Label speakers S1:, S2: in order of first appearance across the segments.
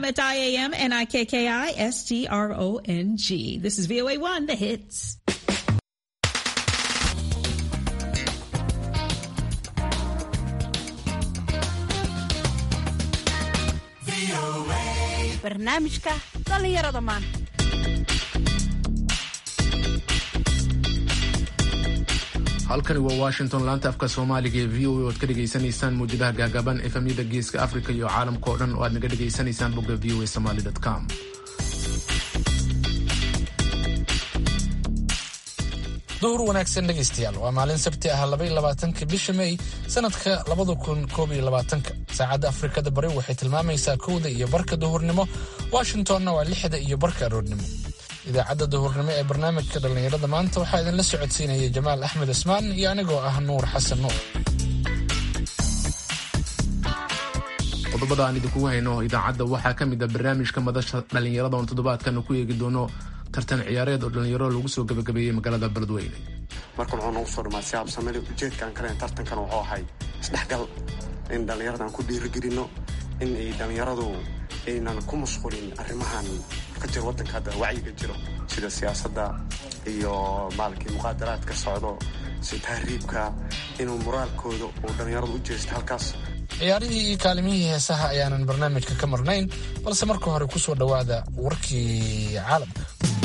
S1: at IAM and IKKI S T R O N G. This is VOA 1, the hits.
S2: barnaamijka dhallinyarada maanta
S3: halkani waa washington laanta afka soomaaliga ee v o a oad ka dhegaysanaysaan mawjadaha gaagaaban efamyada geeska africa iyo caalamka oo dhan oo aad naga dhegaysanaysaan bogga v o a somaly com
S4: duhur wanaagsan dhegaystayaal waa maalin sabti ah labaiy labaatanka bisha may sanadka labada kun koob iyo labaatanka saacadda afrikada bari waxay tilmaamaysaa kowda iyo barka duhurnimo washingtonna waa lixda iyo barka aroornimo idaacadda duhurnimo ee barnaamijka dhallinyarada maanta waxaa idinla socodsiinaya jamaal axmed cismaan iyo anigoo ah nuur xasan nuur
S3: qodobada aan idinkugu hayno idaacadda waxaa ka mid a barnaamijka madasha dhallinyarada oon toddobaadkan ku eegi doono tartan ciyaareed oo dhallinyaro lagu soo gabagabeeyey magaalada beledweyne
S5: marka wuxuu noogu soo dhamaa si habsameli ujeedkaan kalen tartankan wuxuu ahay isdhexgal in dhallinyarada aan ku dhiirigelino in ay dhallinyaradu aynan ku mashqulin arrimahan ka jiro waddanka hadda wacyiga jiro sida siyaasadda iyo maalkii muqaadaraad ka socdo si tahriibka inuu moraalkooda uu dhallinyaradu u jeesto halkaas
S4: ciyaarihii iyo kaalimihii heesaha ayaanan barnaamijka ka marnayn balse marka hore ku soo dhowaada warkii caalamka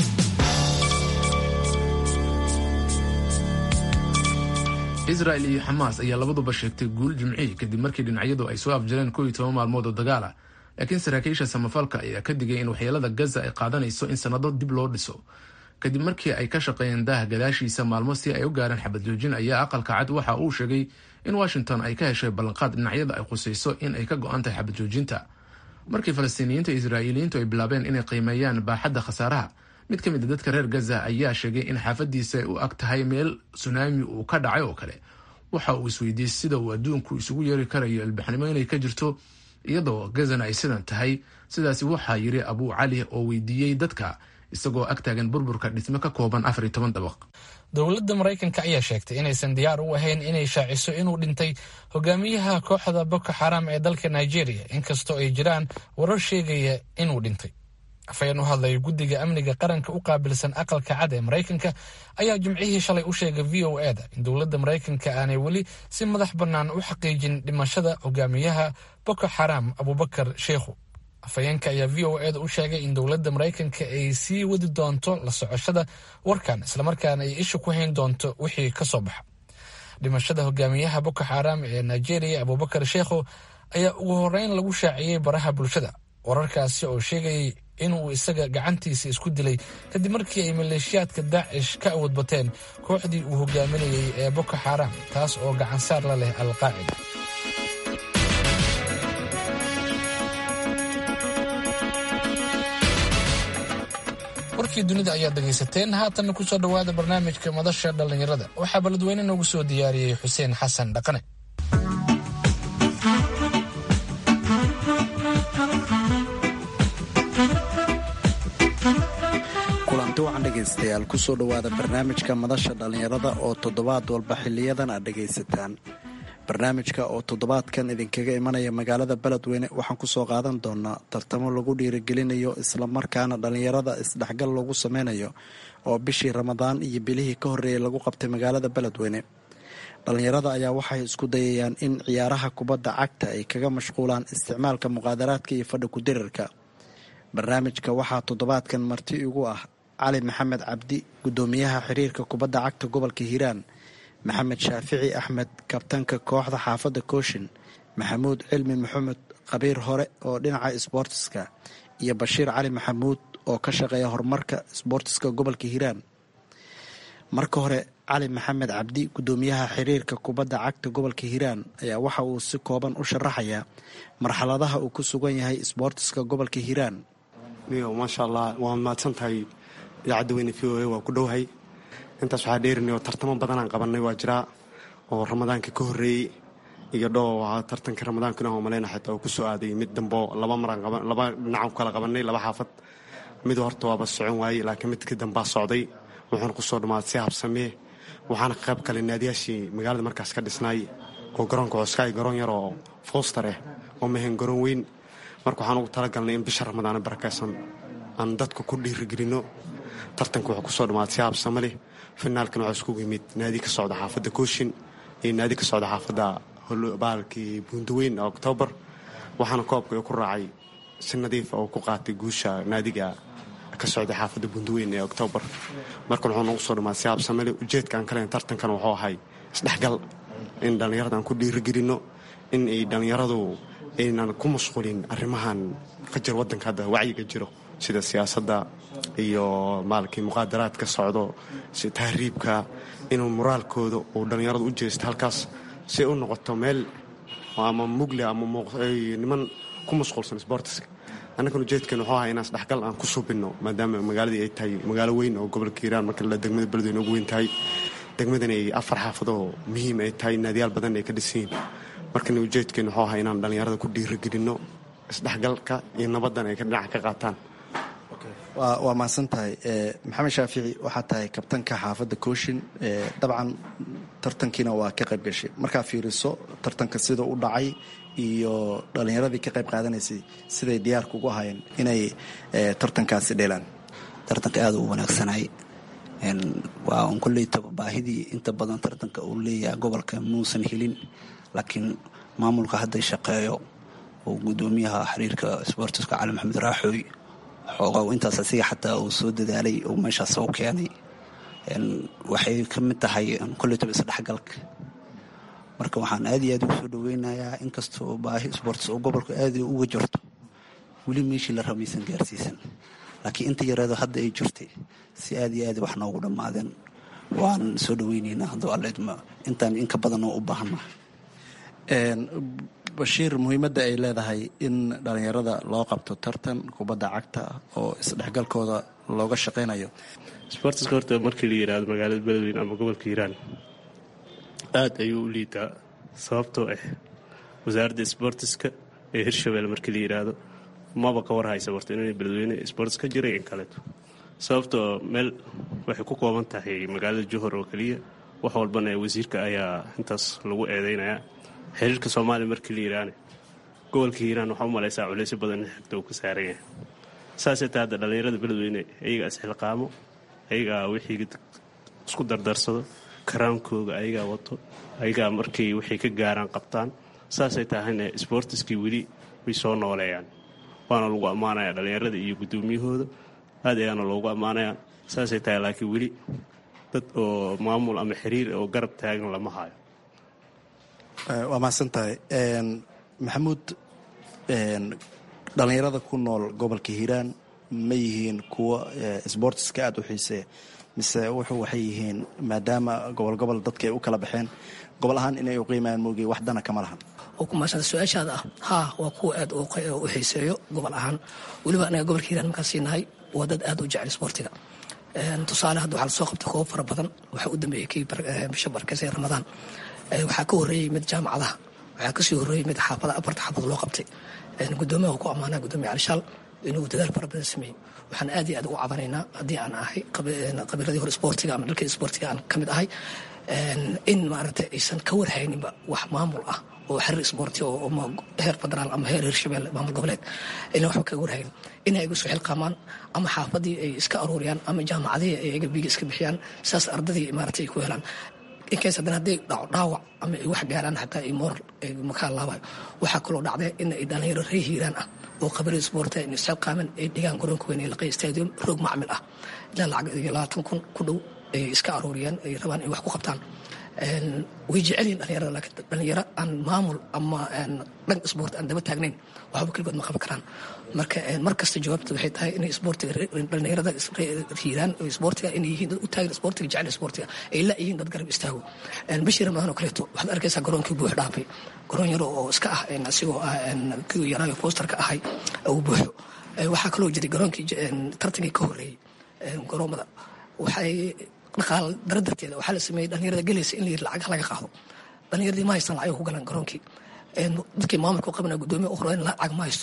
S3: israel iyo xamaas ayaa labaduba sheegtay guul jimcihii kadib markii dhinacyadu ay soo afjareen koo iyo toban maalmood oo dagaal ah laakiin saraakiisha samafalka ayaa ka digay in waxyeelada gaza ay qaadanayso in sannado dib loo dhiso kadib markii ay ka shaqeeyeen daaha gadaashiisa maalmo si ay u gaareen xabad joojin ayaa aqalka cad waxa uu sheegay in washington ay ka heshay ballanqaad dhinacyada ay khusayso in ay ka go-an tahay xabad joojinta markii falastiiniyiinta israa'iiliyiintu ay bilaabeen inay qiimeeyaan baaxadda khasaaraha mid ka mid a dadka reer gaza ayaa sheegay in xaafadiisa ay u ag tahay meel sunaami uu ka dhacay oo kale waxa uu isweydiiyey sida uu adduunku isugu yeeri karayo ilbaxnimo inay ka jirto iyadoo gazana ay sidan tahay sidaasi waxaa yiri abuu cali oo weydiiyey dadka isagoo ag taagan burburka dhisme ka kooban afar iyo toban dabaq
S4: dowladda maraykanka ayaa sheegtay inaysan diyaar u ahayn inay shaaciso inuu dhintay hogaamiyaha kooxda boko xaram ee dalka nigeria inkastoo ay jiraan warar sheegaya inuu dhintay afayeen u hadlaya guddiga amniga qaranka u qaabilsan aqalka cad ee maraykanka ayaa jimcihii shalay u sheegay v o e da in dowladda maraykanka aanay weli si madax bannaan u xaqiijin dhimashada hogaamiyaha boko xaram abubakar sheikhu afhayeenka ayaa v o e da u sheegay in dowladda maraykanka ay sii wadi doonto la socoshada warkan islamarkaana ay isha ku hayn doonto wixii ka soo baxa dhimashada hogaamiyaha boko xaram ee nigeria abubakar sheikhu ayaa ugu horeyn lagu shaaciyey baraha bulshada wararkaasi oo sheegayay inuu isaga gacantiisa isku dilay kadib markii ay maleeshiyaadka daacish ka awood bateen kooxdii uu hogaaminayay ee boko xaram taas oo gacansaar la leh alqaacida warkii dunida ayaad dhegaysateen haatanna ku soo dhowaada barnaamijka madasha dhallinyarada waxaa beledweyne noogu soo diyaariyey xuseen xasan dhaqane
S6: kulanti wacan dhegaystayaal kusoo dhowaada barnaamijka madasha dhallinyarada oo toddobaad walba xiliyadan aad dhegaysataan barnaamijka oo toddobaadkan idinkaga imanaya magaalada beledweyne waxaan kusoo qaadan doonaa tartamo lagu dhiirigelinayo islamarkaana dhallinyarada isdhexgal lagu sameynayo oo bishii ramadaan iyo bilihii ka horreeyay lagu qabtay magaalada beledweyne dhallinyarada ayaa waxay isku dayayaan in ciyaaraha kubadda cagta ay kaga mashquulaan isticmaalka muqaadaraadka iyo fadhi ku-dirirka barnaamijka waxaa toddobaadkan marti igu ah cali maxamed cabdi guddoomiyaha xiriirka kubadda cagta gobolka hiiraan maxamed shaafici axmed kabtanka kooxda xaafadda kooshin maxamuud cilmi maxamed qabiir hore oo dhinaca isboortiska iyo bashiir cali maxamuud oo ka shaqeeya horumarka isboortiska gobolka hiiraan marka hore cali maxamed cabdi guddoomiyaha xiriirka kubadda cagta gobolka hiiraan ayaa waxa uu si kooban u sharaxayaa marxaladaha uu ku sugan yahay isboortiska gobolka hiiraan
S5: niyo maasha allah waa mahadsan tahay idaacadda weyne v o a waa ku dhowahay intaas waxaa dheerinay oo tartamo badanaan qabanay waa jiraa oo ramadaanka ka horreeyey iyo dhow tartanka ramadaankana oo maleyna xitaa uu ku soo aaday mid dambo laba maraan laba dhinacan ku kala qabanay laba xaafad mid horta waaba socon waayey laakiin midkii dambaa socday wuxuuna kusoo dhammaaday si habsamee waxaana ka qayb galay naadiyaashii magaalada markaas ka dhisnaay oo garoonka coskaay garoon yar oo fooster ah oo mahan garoon weyn marka waxaan ugu talagalnay in bisha ramadaana barakaysan aan dadka ku dhiirigelino tartanka wuxuu kusoo dhamaaday si habsama leh finaalkana waxaa iskugu yimid naadi ka socda xaafadda kooshin iyo naadi ka socda xaafadda baalkii buundaweyn oktoobar waxaana koobka ku raacay si nadiifa oo ku qaatay guusha naadiga ka socday xaafadda buundaweyn ee oktoobar markan wuxuu nagu soo dhamaaday si habsama leh ujeedka aan kalen tartankan wuxuu ahay isdhexgal in dhallinyarada aan ku dhiirigelinno in ay dhallinyaradu aynan ku mashquulin arrimahan ka jir waddanka hadda wacyiga jiro sida siyaasadda iyo maalkii muqaadaraad ka socdo tahriibka inuu moraalkooda uu dhallinyaradu u jeesto halkaas si u noqoto meel ama mugle ama niman ku mashquulsan sbortiska annagan ujeedkan wuxuu ahaa inaan isdhexgal aan ku subinno maadaama magaaladii ay tahay magaalo weyn oo gobolka hiiraan marka la degmada beledweyne ugu weyn tahay degmadan ay afar xaafadoo muhiim ay tahay naadiyaal badan ay ka dhisan yihin markan ujeedkeen wuxuu ahaa inaan dhallinyarada ku dhiirigelinno isdhexgalka iyo nabaddan ay dhinaca ka qaataan
S6: waa mahadsan tahay maxamed shaafici waxaa tahay kabtanka xaafadda kooshin dabcan tartankiina waa ka qayb gashay markaa fiiriso tartanka sida u dhacay iyo dhallinyaradii ka qayb qaadanaysay siday diyaarka ugu ahaayeen inay tartankaasi dheelaan
S7: tartanka aada u wanaagsanay waa un kolleyta baahidii inta badan tartanka uu leeyahay gobolka muusan helin laakiin maamulka hadday shaqeeyo oo gudoomiyaha xiriirka sbortiska cali maxamed raaxooy xoogaa intaas asiga xataa uu soo dadaalay oo meeshaas u keenay waxay ka mid tahay kolleytaba isdhexgalka marka waxaan aad iyo aad ugu soo dhaweynayaa inkastoo baahi sbortis oo gobolka aad uga jirto weli meeshii la ramaysan gaarsiisan laakiin inta yareedo hadda ay jirtay si aad iyo aad wax noogu dhammaadeen waan soo dhaweyneynaa hadduu alleedma intaan inka badan oo u baahanna
S6: bashiir muhiimadda ay leedahay in dhallinyarada loo qabto tartan kubadda cagta oo isdhexgalkooda looga shaqaynayo
S8: sbortiska horta markii la yidhaahdo magaalada beledweyne ama gobolka hiiraan aad ayuu u liitaa sababtoo ah wasaaradda sbortiska ee hirshabelle markii la yidhaahdo maba ka war haysa warta inay beledweyne sbortis ka jiray in kaleeto sababtoo meel waxay ku kooban tahay magaalada johor oo keliya wax walbana wasiirka ayaa intaas lagu eedeynayaa xiriirka soomaaliya markii la yidhaahne gobolka hiiraan waxaa u malaysaa culaysyo badan in xigta uu ka saaran yahay saasay ta hadda dhallinyarada beledweyne ayagaa isxilqaamo ayagaa wixii isku dardarsado karaankooga ayagaa wato ayagaa markay waxay ka gaaraan qabtaan saasay tahayna sbortiskii weli way soo nooleeyaan waana lagu ammaanayaa dhallinyarada iyo guddoomiyahooda aad ayaana loogu ammaanayaa saasay tahay laakiin weli dad oo maamul ama xiriir oo garab taagan lama hayo
S6: waa mahadsan tahay maxamuud dhallinyarada ku nool gobolka hiiraan ma yihiin kuwa sbortiska aada u xiiseeya mise wuxuu waxay yihiin maadaama gobol gobol dadka ay u kala baxeen gobol ahaan inay u qiimayaan moogay wax dana kama lahan
S9: oo ku maasanta su-aashaada ah haa waa kuwa aad u xiiseeyo gobol ahaan weliba anaga gobolka hiiraan markaan siinahay waa dad aad u jecel sboortiga tusaale hadda waxaa lasoo qabtay koobo fara badan waxaa u dambeeyey kii bisha barkeysa ee ramadaan waxaa ka horreeyey mid jaamacadaha waxaa kasii horreeyey mid xaafada afarta xaafad loo qabtay gudoomiyaha ku ammaanaa gudoomiya calishaal inuu dadaal fara badan sameeyey waxaan aad iyo aad ugu cabanaynaa haddii aan ahay qabiiladii hore isboortiga ama dhalkii isboortiga aan ka mid ahay in maaragtay aysan ka warhayninba wax maamul ah oo xiriir isboorti oo heer federaal ama heer hirshabelle maamul goboleed ina waxba kaga warhayn inay igu soo xilqaamaan ama xaafadii ay iska aruuriyaan ama jaamacadihii ay iga biiga iska bixiyaan saas ardadii maaragtay ay ku helaan inkays haddana hadday dhaco dhaawac ama ay wax gaaraan xataa ay moral makaa laabayo waxaa kaloo dhacday in ay dhalinyaro ree hiiraan ah oo qabiilada isboorta in isxilqaaman ay dhigaan garoonka weyn ee laqay stadium roog macmil ah ilaa lacag iyo labaatan kun ku dhow ay iska aruuriyaan ay rabaan in wax ku qabtaan way jecelyihin dhalinyarada laakiin dhalinyaro aan maamul ama dhan isboort aan daba taagnayn waxba keligood ma qaban karaan marka mar kasta jawaabta waxay tahay inay isboortiga dhalinyarada hiiraan oo isboortiga inay yihiin dad u taagan isboortiga jecel isboortiga ay la yihiin dad garab istaago bishii ramadaan oo kaleeto waxaad arkaysaa garoonkii buux dhaafay garoon yaro oo iska ah asigoo ah kii yaraayo boosterka ahay uu buuxo waxaa kaloo jiray garoonkii tartankii ka horreeyey garoomada waxay dhaqaal dara darteeda waxaa la sameeyey dhalinyarada gelaysa in la yiri lacag laga qaado dhalinyaradii ma haystaan lacag ku galaan garoonkii dadkii maamulka u qabana gudoomiya u hore lacag ma haysto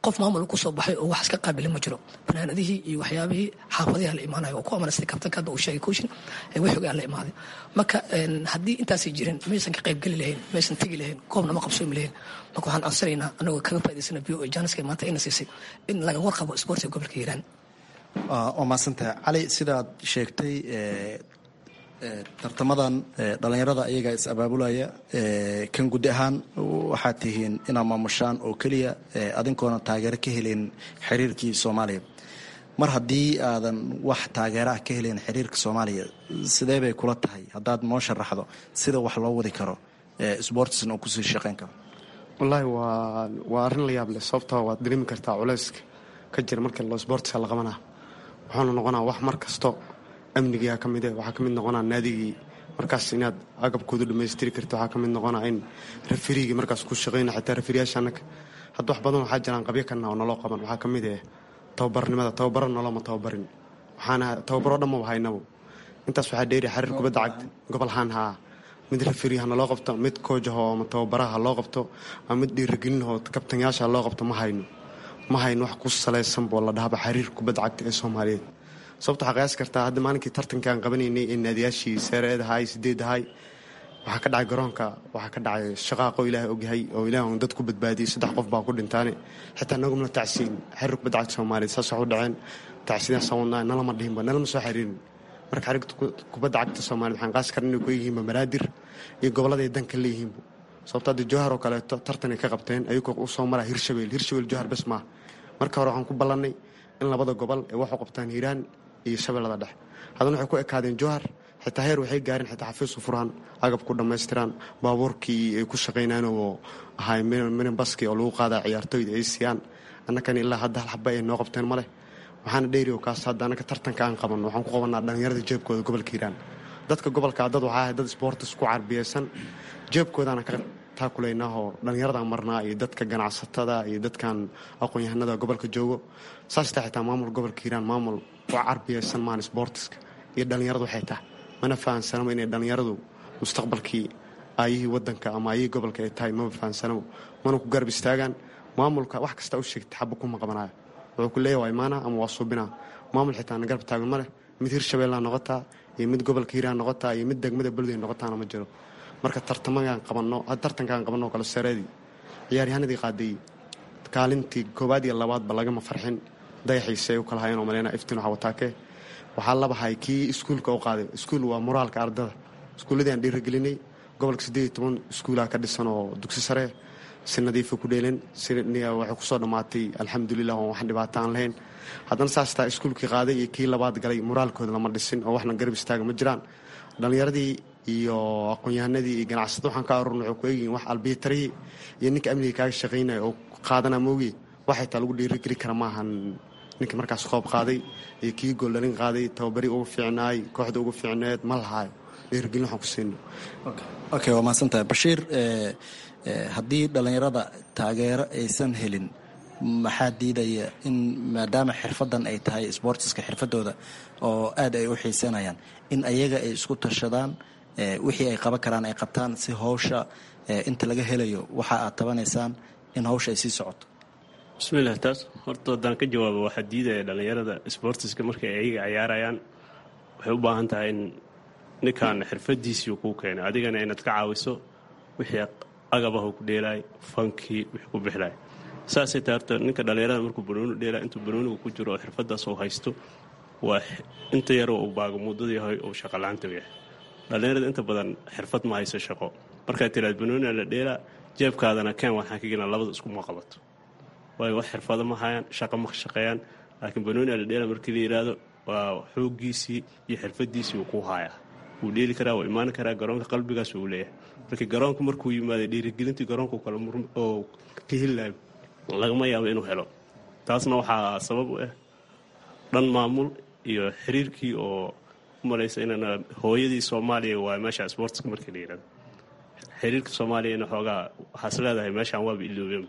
S9: qof maamul kusoo baxay oo wax iska qaabilin ma jiro banaanadihii iyo waxyaabihii xaafadiha la imaanayo oo ku amanastay kabtanka hadda uu sheegay kooshin wixogaa la imaaday marka haddii intaasay jirin maysan ka qaybgeli lahayn maysan tegi lahayn goobna ma qabsoomi lahayn marka waxaan ansanaynaa anagoo kaga faa'idaysana bio oo jaaniska maanta ina siisay in laga warqabo isboortiga gobolka hiiraan
S6: waa mahadsantahay cali sidaad sheegtay tartamadan dhalinyarada iyagaa is abaabulaya kan gudi ahaan waxaad tihiin inaad maamushaan oo keliya adinkoona taageero ka helen xiriirkii soomaaliya mar haddii aadan wax taageeraah ka helen xiriirka soomaaliya sidee bay kula tahay haddaad noo sharaxdo sida wax loo wadi karo sbortisna uu kusii shaqeyn karo
S5: wallaahi waa waa arrin la yaab leh sababtoo waad dareemi kartaa culayska ka jira markii loo sbortiska la qabanaa wuxuuna noqonaa wax mar kasto amnigiia ka mid waxaa ka mid noqonaa naadigii markaas inaad agabkoodu dhammaystiri karti waxaa ka mid noqonaa in rafiriigii markaas ku shaqayna xitaa rafiriyaasha annaga hadda wax badan waxaa jiraan qabyo kana oo naloo qaban waxaa ka mid eh tababarnimada tababaro noloma tababarin waxaana tababaro dhamaba haynabo intaas waxaa dheeri xariir kubadda cagta gobol haan haa mid rafiri ha naloo qabto mid koojaho ama tababaraha loo qabto ama mid dhiirigelinahoo kabtanyaasha loo qabto ma hayno ma hayno wax ku salaysan boo la dhahaba xariir kubadda cagta ee soomaaliyeed sababta waxaa qiyaasi kartaa hadda maalinkii tartanka aan qabanaynay ee naadiyaashii seereed ahaay sideed ahaay waxaa ka dhacay garoonka waxaa ka dhacay shaqaaqo ilaahay ogyahay oo ilaah un dad ku badbaadiyey saddex qof baa ku dhintaane xitaa nagumna tacsiin xiriir kubadda cagta soomaaliyeed saas wax u dhaceen tacsiidaasaan wadnaa nalama dhihinba nalama soo xiriirin marka xiriirka kubadda cagta soomaaliyeed waxaan qaasi karna inay ku yihiinba maraadir iyo gobolladay danka leeyihiinba sababto hadda jowhar oo kaleeto tartanay ka qabteen ayagoo u soo maraa hirshabeel hirshabeel jowhar bes maaha marka hore waxaan ku ballannay in labada gobol ay wax u qabtaan hiiraan iyo shabeellada dhex haddana waxay ku ekaadeen jowhar xitaa heer waxay gaareen xitaa xafiis u furaan agab ku dhammaystiraan baabuurkii ay ku shaqaynaan oo ahay minibaski oo lagu qaadaa ciyaartooyda ay siiyaan annakani ilaa hadda hal xaba ay noo qabteen ma leh waxaana dheeri oo kaas hadda annaka tartanka aan qabanno waxaan ku qabanaa dhallinyarada jeebkooda gobolka hiiraan dadka gobolka dad waxaa ahay dad sboortis ku carbiyeysan jeebkoodaana ka taakulaynaaoo dhallinyaradan marnaa iyo dadka ganacsatada iyo dadkan aqoon-yahanada gobolka joogo saastaa xitaa maamul gobolka hiiraan maamul ku carbiyeysan maan sboortiska iyo dhallinyaradu waxay tahay mana fahansanamo inay dhallinyaradu mustaqbalkii aayihii wadanka ama aayihii gobolka ay tahay maba fahansanamo mana ku garab istaagaan maamulka wax kasta u sheegta xaba kuma qabanayo wuxuu ku leeya waa imaana ama waa suubinaa maamul xitaa na garab taagan ma leh mid hirshabeellaa noqotaa iyo mid gobolka hiiraan noqotaa iyo mid degmada beledey noqotaana ma jiro marka tartamagaan qabanno tartankaan qabanno kale sareedii ciyaaryahanadii qaadeeyey kaalintii koowaad iyo labaadba lagama farxin dayaxiisay u kala hayeen oo maleyna iftiin waxa wataake waxaa labahay kii iskuulka u qaaday iskuul waa moraalka ardada iskuulladii aan dhiirigelinay gobolka siddeed iyo toban iskuulaa ka dhisan oo dugsi sare si nadiifa ku dheelen si waxay kusoo dhammaatay alxamdulilah oon wax dhibaato aan lahayn haddana saastaa iskuulkii qaaday iyo kii labaad galay moraalkooda lama dhisin oo waxna garab istaaga ma jiraan dhallinyaradii iyo aqoon-yahanadii iyo ganacsada waxaan ka arurna waxay ku eegyihin wax albiitarihii iyo ninka amniga kaaga shaqaynaya oo qaadana moogi waxay taa lagu dhiirigeli kara maahan ninkii markaas qoob qaaday iyo kii gooldhalin qaaday tababari ugu fiicnaay kooxda ugu fiicneed ma lahaayo dhiirigelin waxaan ku siino
S6: okay waa mahadsantahay bashiir haddii dhallinyarada taageero aysan helin maxaa diidaya in maadaama xirfadan ay tahay sboortiska xirfadooda oo aad ay u xiisanayaan in ayaga ay isku tashadaan wixii ay qaban karaan ay qabtaan si howsha inta laga helayo waxa aad tabanaysaan in hawsha ay sii socoto
S8: bismillaah taas horta haddaan ka jawaabo waxaa diidaya dhallinyarada sboortiska markay ayaga ciyaarayaan waxay u baahan tahay in ninkan xirfadiisii kuu keenay adigana inaad ka caawiso wixii agabahu ku dheelaay fankii wixii ku bixlaay saasay tahay horta ninka dhallinyarada markuu banooni dheelaa intuu banoonigu ku jiro oo xirfadaas uu haysto waa inta yaroo uu baagamuudada yahay uu shaqolaanta yahay dhallinyarada inta badan xirfad ma hayso shaqo markaad tiraad banooniga la dheelaa jeebkaadana keen waxaan ka gelina labada iskuma qabato waayo wax xirfado ma hayaan shaqo ma shaqeeyaan laakiin banooniga la dheela markii la yidhaahdo waa xooggiisii iyo xirfadiisii uu ku haayaa wuu dheeli karaa wuu imaan karaa garoonka qalbigaas uu leeyahay markii garoonka markuu yimaada dhiirigelintii garoonka kale oo ka helilayo lagama yaabo inuu helo taasna waxaa sabab u ah dhan maamul iyo xiriirkii oo u malaysa inana hooyadii soomaaliya waa meesha sportska markii la yidhahdo xiriirka soomaaliyana xoogaa waxaas leedahay meeshaan waaba iloobeenba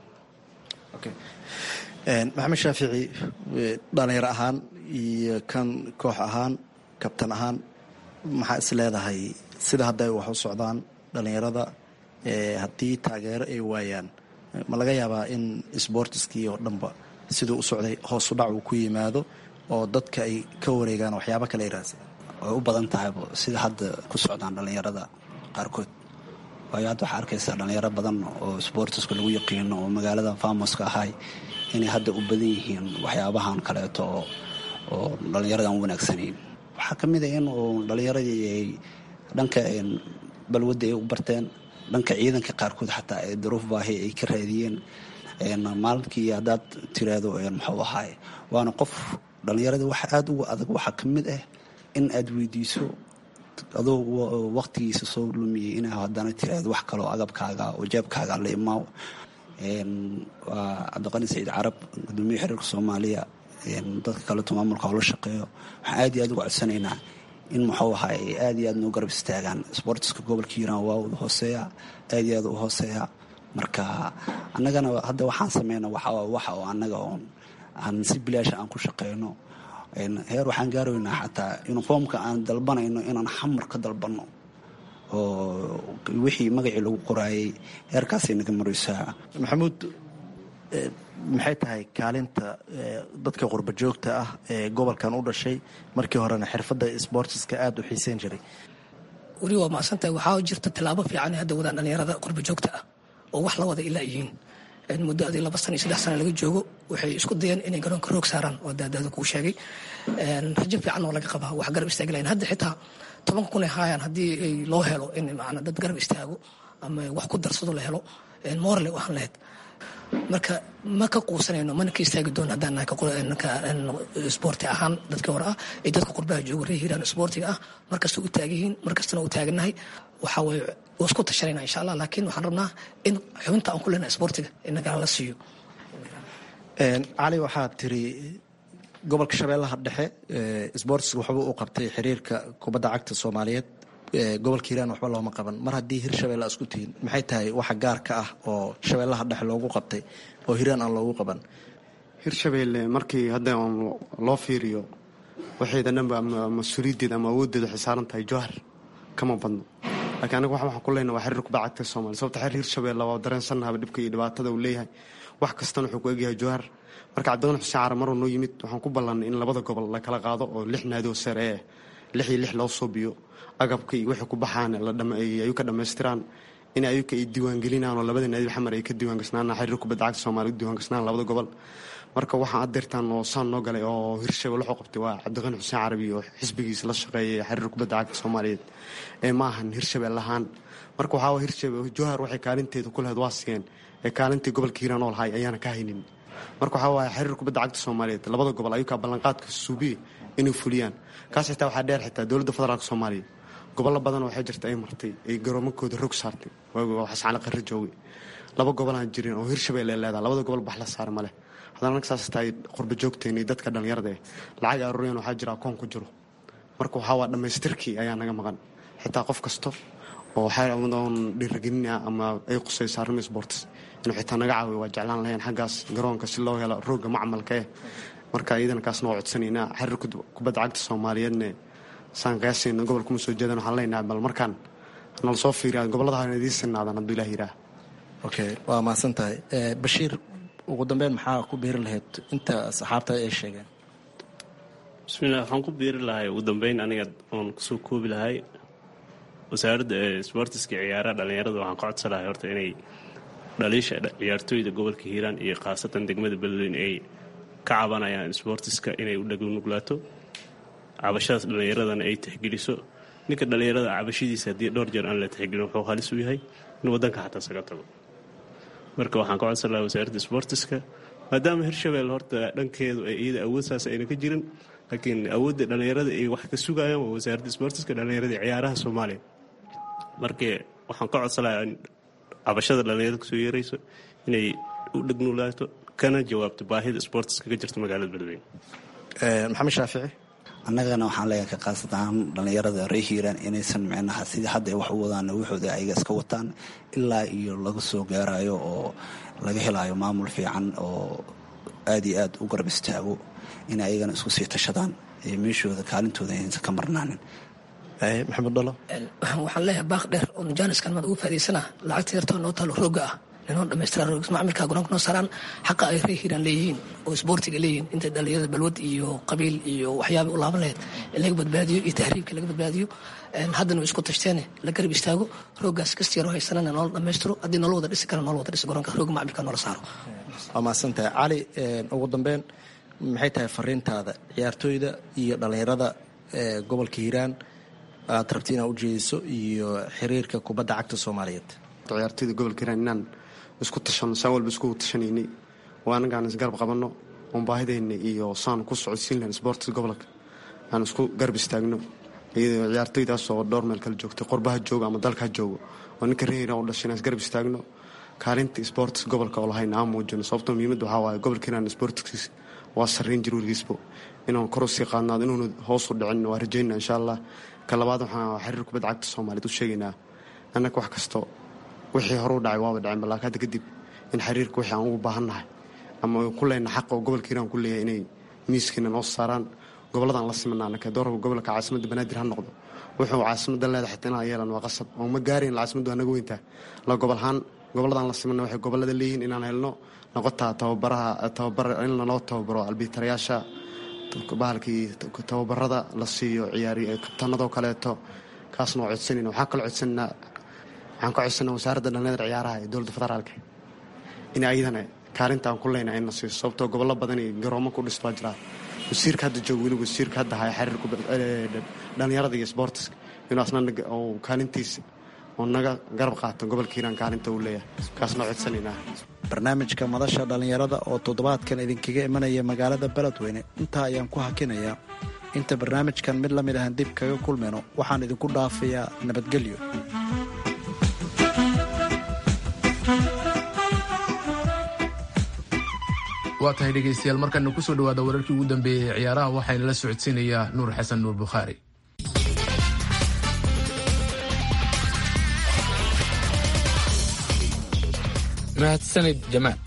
S6: maxamed shaafici dhalinyaro ahaan iyo kan koox ahaan kabtan ahaan maxaa is leedahay sida hadda ay wax u socdaan dhallinyarada haddii taageero ay waayaan ma laga yaabaa in sboortiskii oo dhanba siduu u socday hoos u dhac uu ku yimaado oo dadka ay ka wareegaan waxyaabo kale ay raadsadaan
S7: way u badan tahayba sida hadda ku socdaan dhallinyarada qaarkood waayo hadda waxaa arkaysaa dhallinyaro badan oo sboortiska lagu yaqiino oo magaalada famoska ahay inay hadda u badan yihiin waxyaabahan kaleeto oo oo dhallinyaradan wanaagsanayn waxaa ka mid a in uu dhallinyaradii ay dhanka balwadda ay u barteen dhanka ciidanka qaarkood xataa ee daruuf baahi ay ka raadiyeen maalinkii haddaad tiraahdo muxuu ahaay waana qof dhallinyaradii waxa aada uga adag waxaa ka mid ah in aad weydiiso adoo waqtigiisa soo lumiyey inaa haddana tiraahdo wax kaloo agabkaaga oo jeebkaaga la imaaw waa cabdiqani saciid carab gudoomiye xiriirka soomaaliya dadka kaleto maamulka howla shaqeeyo waxaan aad iyo aad uga codsanaynaa in muxuu ahaay aad iyo aad noo garab istaagaan sboortiska gobolka hiiraan waa u hooseeya aad iyo aad u hooseeya marka annagana hadda waxaan sameyna waxa waxa oo annaga oon aan si bilaasha aan ku shaqeyno heer waxaan gaaraynaa xataa uniformka aan dalbanayno inaan xamar ka dalbanno oo wixii magacii lagu qoraayay heerkaasay naga maraysaa
S6: maxamuud maxay tahay kaalinta dadka qurba joogta ah ee gobolkan u dhashay markii horena xirfadda sboortiska aada u xiiseyn jiray
S9: weli waa macsantahay waxaa jirta tallaabo fiican hadda wadaan dhallinyarada qurba joogta ah oo wax la wada ilaa yihiin muddo adii laba sana iyo saddex sana laga joogo waxay isku dayeen inay garoonka roog saaraan oo daadaada kuu sheegay rajo fiican oo laga qabaa wax garab istaagi lahayn hadda xitaa toban kun ay haayaan haddii ay loo helo in macna dad garab istaago ama wax ku darsado la helo moorle u ahaan lahayd marka ma ka quusanayno mana ka istaagi doon haddaan nahay sboorti ahaan dadkii hore ah ee dadka qurbaha jooga ree hiiraan sboortiga ah markasta u taaganyihiin markastana u taagannahay waxaa waye waa isku tashanayna insha allah laakiin waxaan rabnaa in xubinta aan ku leenahay sboortiga inagana la siiyo
S6: cali waxaad tiri gobolka shabeellaha dhexe sboortiska waxba u qabtay xiriirka kubadda cagta soomaaliyeed gobolka hiiraan waxba looma qaban mar haddii hir shabeelle isku tihiin maxay tahay waxa gaarka ah oo shabeellaha dhexe loogu qabtay oo hiiraan aan loogu qaban
S5: hirshabeelle markii hadda on loo fiiriyo waxayda dhanba ama mas-uuliyaddeeda ama awooddeeda waxay saaran tahay jowhar kama badno laakiin aniga waxaan ku leenahay waa xiriir kubadda cagta soomaaliya sababta xiriir hirshabeelle waa dareensanahaba dhibka iyo dhibaatada uu leeyahay wax kastana wuxuu ku egyahay jowhar marka cabdiqani xuseen cara maruu noo yimid waxaan ku ballannay in labada gobol la kala qaado oo lix naadoo sare eh lix iyo lix loo suubiyo agabka iyo wixii ku baxaan ayu ka dhammaystiraan in ayuka ay diiwaangelinaan oo labada naadi xamar ay ka diiwaangasnaan xiriir kubadda cagta soomaaliya u diiwaangasnaan labada gobol marka waxaan adeertaan oo saan noo galay oo hirshabelle wuxuu qabtay waa cabdiqani xuseen carabi oo xisbigiisa la shaqeeyay xiriir kubadda cagta soomaaliyeed ee ma ahan hirshabelle ahaan marka waxaa hirshabelle jowhar waxay kaalinteeda ku lahayd waa sigeen ee kaalintii gobolka hiiraan oo lahay ayaana ka haynin marka waxaa waaye xiriir kubadda cagta soomaaliyeed labada gobol ayukaa ballanqaadka suubiye inay fuliyaan kaas xitaa waxaa dheer xitaa dowladda federaalk soomaaliya gobollo badan waxay jirta ay martay ay garoomakooda rog saartay xascali qarri joogay laba gobolaan jirin oo hirshabelle ay leedaha labada gobol bax la saara maleh haddana anag saas tahay qurba joogteen iyo dadka dhallinyarada eh lacag aruuryan waxaa jira akoon ku jiro marka waxaa waa dhammaystirkii ayaa naga maqan xitaa qof kasto oo waxaoon dhiiragelina ama ay qusayso arrimo sports inuu xitaa naga caawiyo waa jeclaan lahayn xaggaas garoonka si loo helo rooga macmalka eh marka iyadana kaasna waa codsanaynaa xiriir kubadda cagta soomaaliyeedne saan qiyaasayno gobolka uma soo jeedan waxaan leenahay bal markaan nala soo fiiriya gobollada ha idiin sinaadan hadduu ilaah yidhaah
S6: okay waa mahadsan tahay bashiir ugu dambeyn maxaa ku biiri lahayd inta saxaabta ay sheegeen
S8: bismillah waxaan ku biiri lahay ugu dambeyn aniga oon kusoo koobi lahay wasaaradda sboortiska ciyaaraha dhallinyarada waxaan ka codsan lahay horta inay dhaliisha ciyaartooyda gobolka hiiraan iyo khaasatan degmada beledweyn ay ka cabanayaan sboortiska inay u dhagunuglaato cabashadaas dhallinyaradana ay tixgeliso ninka dhallinyarada cabashadiisa haddii dhowr jeer aan la tixgelin wuxuu halis u yahay in waddanka xataa saga tago marka waxaan ka codsan lahaa wasaaradda sboortiska maadaama hirshabelle horta dhankeedu ay iyada awood saas ayna ka jirin laakiin awoodda dhallinyarada ay wax ka sugayaan waa wasaaradda sboortiska dhallinyarada ciyaaraha soomaaliya marka waxaan ka codsan lahaa in cabashada dhallinyarada kusoo yeerayso inay u dhagnulaato kana jawaabto baahida sboortiska ka jirta magaalada beledweyne
S6: maxamed shaafici
S7: annagana waxaan leeyahay ka qaasatan dhallinyarada ree hiiraan inaysan micnaha sidii hadda ay wax u wadaan waxooda ayaga iska wataan ilaa iyo laga soo gaarayo oo laga helayo maamul fiican oo aad iyo aad u garab istaago in ayagana isku sii tashadaan ee meeshooda kaalintooda aysan ka marnaanin
S6: maxamed dhalo
S9: waxaan leeyahay baaq dheer oo jaaniskan maad ugu faaidaysana lacagta yartoo noo taalo rooga ah inoo dhamaystiraan roogas macmilka garoonka noo saaraan xaqa ay ree hiiraan leeyihiin oo isboortiga leeyihiin inta dhalinyarada balwad iyo qabiil iyo waxyaaba u laaban lahayd in laga badbaadiyo iyo tahriibka laga badbaadiyo haddana way isku tashteen la garab istaago roogaas kasta yaroo haysanana noola dhammaystiro haddii noola wada dhisi kara noola wada dhisi garoonka rooga macmilka noola saaro
S6: waa mahadsantahay cali ugu dambeyn maxay tahay fariintaada ciyaartooyda iyo dhallinyarada gobolka hiiraan aad rabti inaad ujeediso iyo xiriirka kubadda cagta soomaaliyeed
S5: ciyaartooyda gobolka hiiraan inaan isku tashano saan walba isku tashanaynay oo anagaan isgarab qabanno oon baahidayna iyo saan ku socodsiin lahayn sboortiga gobolka aan isku garab istaagno iyadoo ciyaartooydaasoo dhowr meel kala joogtay qorbaha joogo ama dalka ha joogo oo ninka reer hiiraan u dhashay inaan isgarab istaagno kaalinta sboortiska gobolka oo lahayna aan muujino sababtoo muhiimadda waxaa waaye gobolka hiiraan sboortiskiisa waa sarreyn jir weligiisbo inuun kor usii qaadnaado inuuna hoosu dhicin waa rajayna insha allah ka labaad waxaan xiriir kubadda cagta soomaaliyeed u sheegaynaa annaga wax kasto wixii hore u dhacay waaba dhaceen balaakin hadda kadib in xiriirka wixii aan ugu baahannahay ama ku leyna xaqa oo gobolka hiiraan ku leeyahay inay miiskiina noo saaraan gobolladaan la simana annaka doorka gobolka caasimadda banaadir ha noqdo wuxuu caasimadda leedahay xitaa inaan yeelan waa qasab oo ma gaarayn caasimaddu waa naga weyntaa la gobol ahaan gobolladaan la simana waxay gobollada leeyihiin inaan helno noqotaa tababaraha tababar in lanoo tababaro albiitarayaasha bahalkii tababarada la siiyo ciyaari kabtanadoo kaleeto kaasna waa codsanayna waxaan kaloo codsananaa waxaan ka codsanaa wasaaradda dhallinyada ciyaaraha ee dowladda federaalka in ayadana kaalinta aan ku leyna ayna siiso sababtoo gobollo badan iyo garoomo ku dhisto waa jiraa wasiirka hadda jooga weli wasiirka hadda haya xiriirka dhallinyarada iyo sboortiska inuu asna kaalintiisa oo naga garab qaato gobolka hiiraan kaalinta uu leeyahay kaasna codsanaynaa
S6: barnaamijka madasha dhallinyarada oo toddobaadkan idinkaga imanaya magaalada beledweyne intaa ayaan ku hakinayaa inta barnaamijkan mid la mid ahan dib kaga kulmayno waxaan idinku dhaafayaa nabadgelyo
S3: waa tahay dhegaystayaal markaana kusoo dhawaada wararkii ugu dambeeyey ee ciyaaraha waxaana la socodsiinayaa nuur xasan nuur bukhaari
S4: mahadsanid jamaal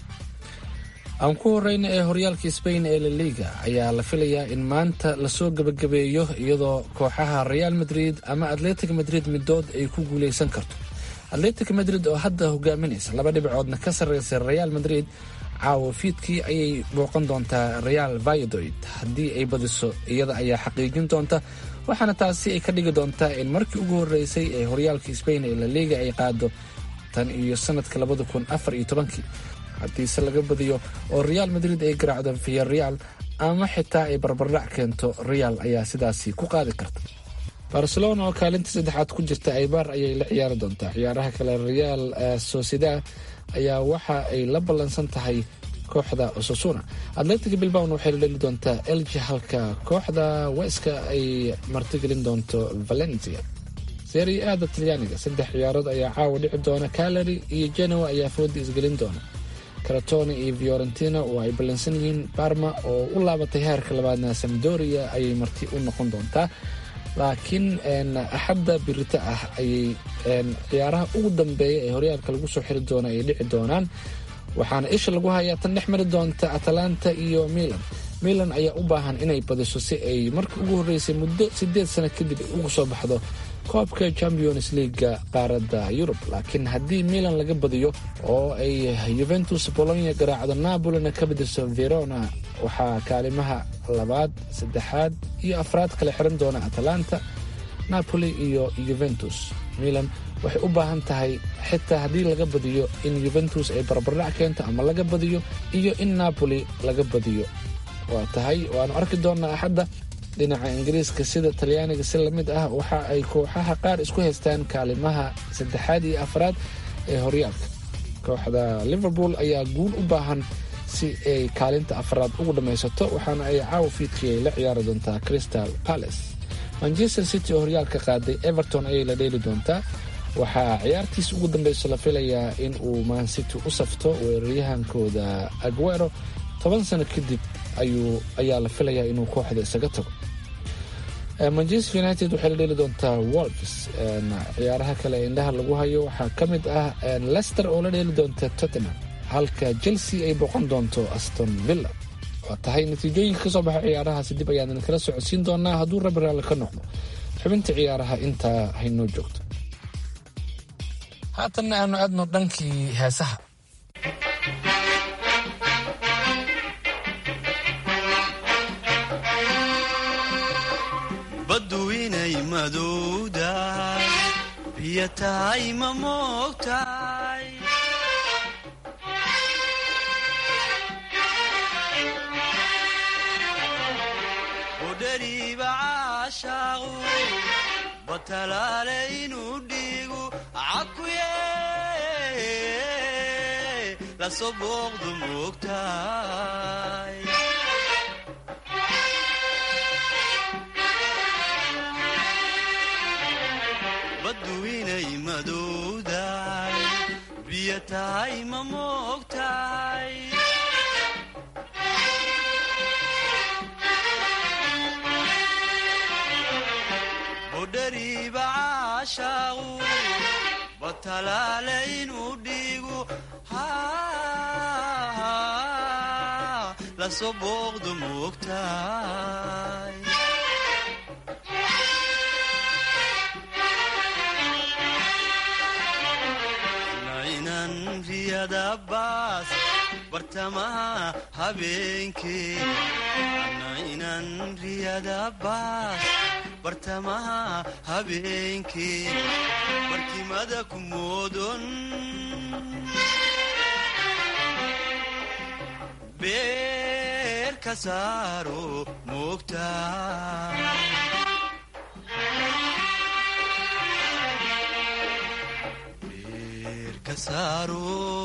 S4: aan ku horeyna ee horyaalka sbain ee laliga ayaa la filayaa in maanta lasoo gebagabeeyo iyadoo kooxaha real madrid ama atletic madrid midood ay ku guuleysan karto atletic madrid oo hadda hogaaminaysa laba dhibcoodna ka sarreysa real madrid caawa fiidkii ayay booqan doontaa real vayadoid haddii ay badiso iyada ayaa xaqiijin doonta waxaana taasi ay ka dhigi doontaa in markii ugu horeysay ee horyaalka sbain ee laliga ay qaado tan iyo sanadka labada kun afar iyo tobankii haddiise laga badiyo oo real madrid ay garaacdo viyareal ama xitaa ay barbardhac keento real ayaa sidaasi ku qaadi karta barcelona oo kaalinta saddexaad ku jirta aybar ayay la ciyaari doontaa ciyaaraha kale real sociedad ayaa waxa ay la ballansan tahay kooxda osasuna atletic bilbawn waxay la dheli doontaa elji halka kooxda weska ay martigelin doonto valencia serie aada talyaaniga saddex ciyaarood ayaa caawa dhici doona calary iyo genoa ayaa fooda isgelin doona karatone iyo fiorentina oo ay ballansan yihiin barma oo u laabatay heerka labaadna samdoria ayay marti u noqon doontaa laakiin axadda birita ah ayay ciyaaraha ugu dambeeya ee horyaalka lagu soo xiri doona ay dhici doonaan waxaana isha lagu hayaa tan dhex mari doonta atalanta iyo milan milan ayaa u baahan inay badiso si ay markii ugu horreysay muddo siddeed sano kadib ugu soo baxdo koobka champions leaga qaaradda yurub laakiin haddii milan laga badiyo oo ay yuventus bolonya garaacdo napolina ka badiso verona waxaa kaalimaha labaad saddexaad iyo afraad kala xiran doona atalanta napoli iyo yuventus milan waxay u baahan tahay xitaa haddii laga badiyo in yuventus ay barbardhac keento ama laga badiyo iyo in napoli laga badiyo waa tahay waanu arki doonaa axadda dhinaca ingiriiska sida talyaaniga si lamid ah waxa ay kooxaha qaar isku haystaan kaalimaha saddexaad iyo afraad ee horyaalka kooxda liverpool ayaa guul u baahan si ay kaalinta afraad ugu dhammaysato waxaana ay caawa fiidkii ay la ciyaari doontaa crystal palace manchester city oo horyaalka qaaday everton ayay la dheeli doontaa waxaa ciyaartiis ugu dambeyso la filayaa in uu mancity u safto weeraryahankooda aguero toban sano kadib ayaa la filayaa inuu kooxda isaga tago manchester united waxay la dheli doontaa wolves ciyaaraha kale indhaha lagu hayo waxaa ka mid ah lester oo la dheeli doonta tottenham halka chelsea ay boqon doonto aston villa waa tahay natiijooyinka kasoo baxa ciyaarahaasi dib ayaan idinkala socodsiin doonaa hadduu rabi raalli ka noqdo xubinta ciyaaraha intaa haynoo joogto haatanna aanu aadno dhankii heesaha
S10: madowdahay biyo tahay ma moogtahay udhariiba caashaaqu batalaale inuu dhiigu cakuye lasoo booqdu moogtahay baddu inay madowdahay biyo tahay ma moogtahay budhariiba caashaaqu batalaale inuu dhiigu lasoo booqdu moogtahay naynan riyada baas bartamaha habeenkee naynan riyada baas bartamaha habeenkee barkimada ku moodon beer ka saaro moogtaa beer ka saaro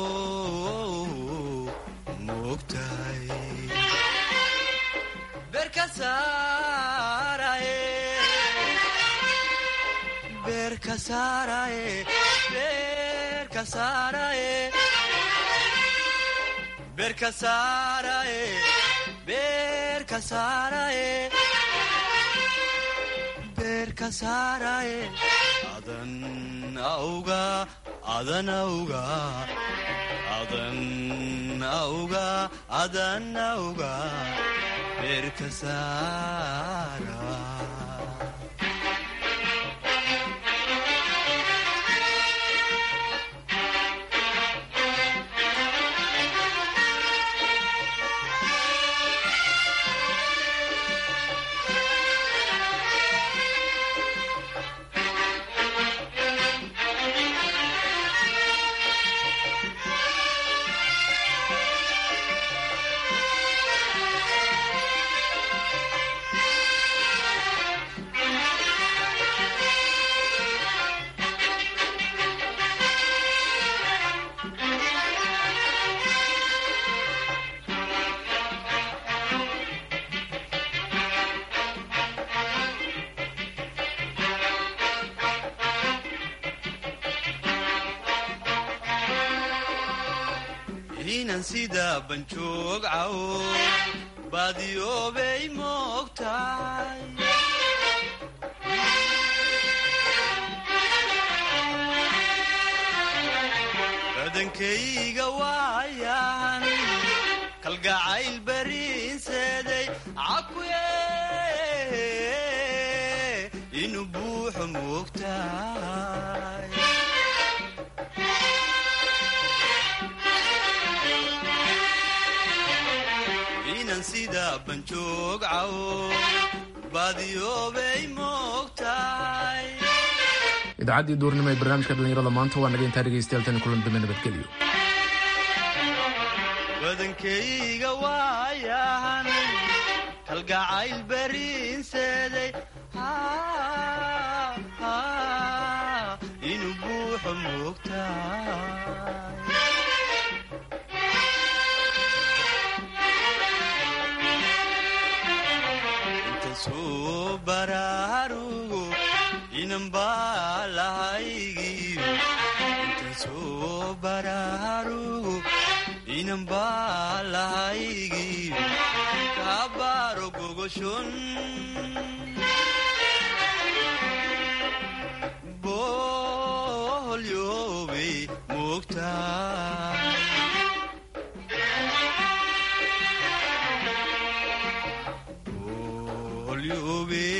S10: moogtahay beer ka saaraye beer ka saaraye beer ka saaraye beer ka saaraye beer ka saaraye beer ka saaraye adan auga adan auga adan auga adan auga beer ka saara inan sida banjoog cawo baadiyoobay moogtahay badankayga waayan kalgacayl bariinseeday cakuye inuu buuxo moogtahay inan sida banjoog cawo baadiyoobay moogtahay
S3: idaacaddii duurnimo ee barnaamijka dhallinyarada maanta waa naga intaa dhegaystayaal tani kulan dambe nabadgelyo
S10: badankayga waayahan kalgacayl bariinseeday inuu buuxo moogtahay intasuu baraarugo inanbaa lahaygiyo intasuu baraarugo inanbaa lahaygiyo kaabaaro gogoshon boholyoobay moogtahay boholyoobay